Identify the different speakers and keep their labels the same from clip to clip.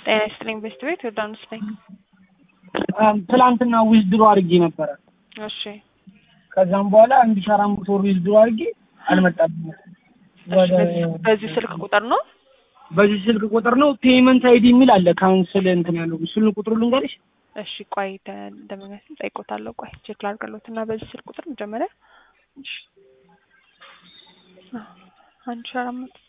Speaker 1: ጤና ይስጥልኝ ቤስት ቤት ዮርዳኖስ ነኝ።
Speaker 2: ትላንትና ዊዝድሮ አድርጌ ነበረ።
Speaker 1: እሺ
Speaker 2: ከዛም በኋላ አንድ ሺህ አራት መቶ ብር ዊዝድሮ አድርጌ አልመጣብኝም።
Speaker 1: እሺ፣ በዚህ- በዚህ ስልክ ቁጥር ነው?
Speaker 2: በዚህ ስልክ ቁጥር ነው ፔመንት አይዲ የሚል አለ ካንስል እንትን ያለው እሱን ቁጥሩ ልንገርሽ።
Speaker 1: እሺ ቆይ እንደምመስል ጠይቆታለሁ። ቆይ ቼክ ላድርግሎት እና በዚህ ስልክ ቁጥር መጀመሪያ አዎ፣ አንድ ሺህ አራት መቶ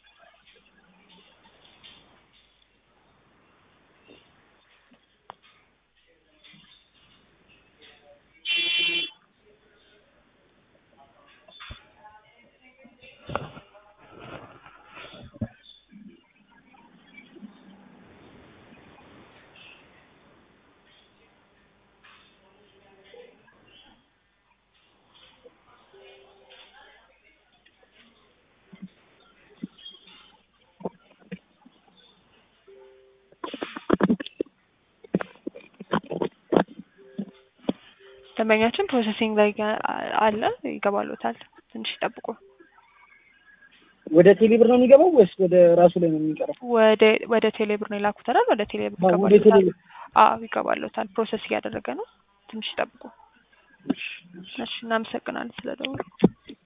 Speaker 1: ደንበኛችን ፕሮሰሲንግ ላይ አ- አለ ይገባሎታል። ትንሽ ይጠብቁ።
Speaker 2: ወደ ቴሌ ብር ነው የሚገባው ወይስ ወደ ራሱ ላይ ነው የሚቀረው?
Speaker 1: ወደ ወደ ቴሌብር ነው የላኩታል። ወደ ቴሌብር
Speaker 2: አዎ፣ ወደ
Speaker 1: ይገባሎታል።
Speaker 2: ቴሌ
Speaker 1: አዎ ይገባሎታል። ፕሮሰስ እያደረገ ነው። ትንሽ ይጠብቁ። እሺ እናመሰግናለን ስለደወሉ።